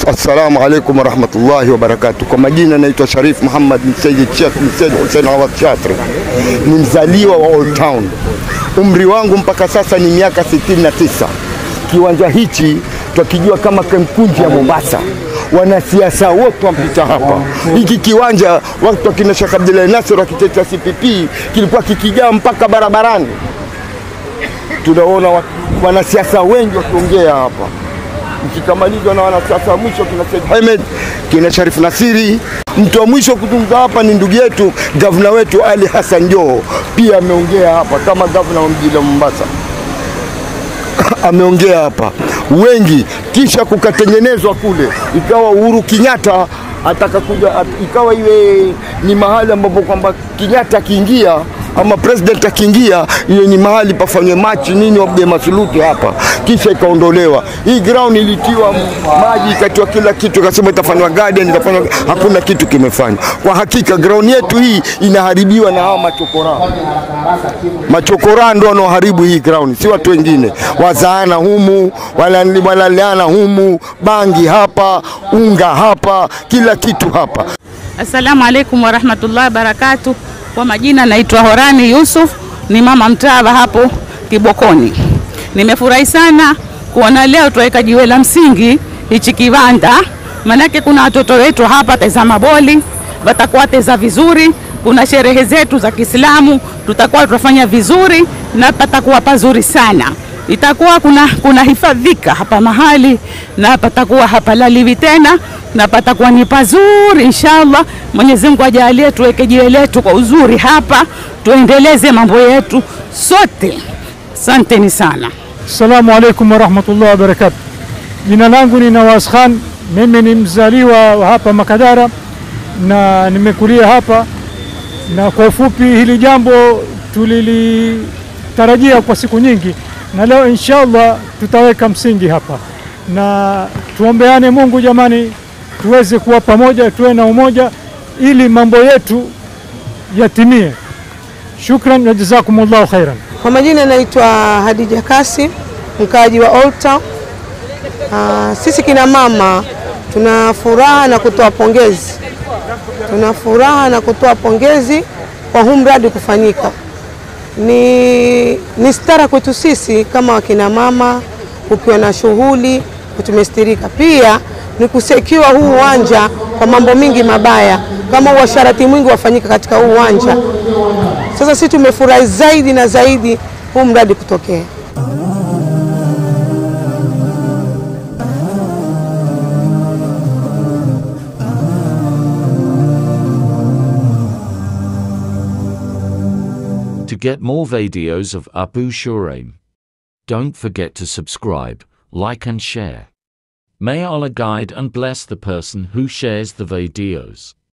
Assalamu alaikum warahmatullahi wabarakatuh. Kwa majina naitwa Sharif Muhammad bin Sayyid Sheikh bin Said Hussein Awad Shatri, ni mzaliwa wa Old Town. Umri wangu mpaka sasa ni miaka 69. Kiwanja hichi twakijua kama Kamkunji ya Mombasa, wanasiasa wote wampita hapa. Hiki kiwanja watu wakina Sheikh Abdullahi Nasir wakitetea CPP kilikuwa kikijaa mpaka barabarani. Tunaona wa- wanasiasa wengi wakiongea hapa ikikamalizwa na wanasiasa wa mwisho kina Said Ahmed, kina Sharif Nasiri. Mtu wa mwisho kuzungumza hapa ni ndugu yetu gavana wetu Ali Hassan Joho, pia ameongea hapa kama gavana wa mji la Mombasa ameongea hapa wengi, kisha kukatengenezwa kule, ikawa Uhuru Kenyatta ataka kuja at, ikawa iwe ni mahali ambapo kwamba Kenyatta akiingia ama president akiingia, iwe ni mahali pafanywe machi nini, wapige masuluti hapa, kisha ikaondolewa hii ground, ilitiwa maji, ikatiwa kila kitu, ikasema itafanywa garden, itafanywa, hakuna kitu kimefanywa. Kwa hakika ground yetu hii inaharibiwa na hawa machokora machokora ndo wanaoharibu hii ground, si watu wengine. Wazaana humu, wala- walaleana humu, bangi hapa, unga hapa, kila kitu hapa. Assalamu alaikum warahmatullahi wabarakatu. Kwa majina naitwa Horani Yusuf, ni mama mtawa hapo Kibokoni. Nimefurahi sana kuona leo tuweka jiwe la msingi hichi kiwanda, manake kuna watoto wetu hapa tazama boli, watakuwa teza vizuri. Kuna sherehe zetu za Kiislamu tutakuwa tutafanya vizuri na patakuwa pazuri sana itakuwa kuna, kuna hifadhika hapa mahali na patakuwa hapalaliwi tena na patakuwa ni pazuri inshallah. Mwenyezi Mungu ajalie tuweke jiwe letu kwa uzuri hapa, tuendeleze mambo yetu sote. Asanteni sana. Assalamu alaikum warahmatullahi wabarakatu. Jina langu ni Nawaz Khan, mimi ni mzaliwa wa hapa Makadara na nimekulia hapa, na kwa ufupi hili jambo tulilitarajia kwa siku nyingi, na leo inshallah tutaweka msingi hapa, na tuombeane Mungu jamani, tuweze kuwa pamoja, tuwe na umoja ili mambo yetu yatimie. Shukran wa jazakumullahu khairan. Kwa majina naitwa Hadija Kasim, mkaaji wa Old Town. Ah, sisi kina mama tuna furaha na kutoa pongezi, tuna furaha na kutoa pongezi kwa huu mradi kufanyika. Ni, ni stara kwetu sisi kama wakina mama, ukiwa na shughuli tumestirika. Pia ni kusekiwa huu uwanja kwa mambo mingi mabaya, kama uasharati mwingi wafanyika katika huu uwanja. Sasa sisi tumefurahi zaidi na zaidi huu mradi kutokea. To get more videos of Abu Shuraim, don't forget to subscribe, like and share. May Allah guide and bless the person who shares the videos.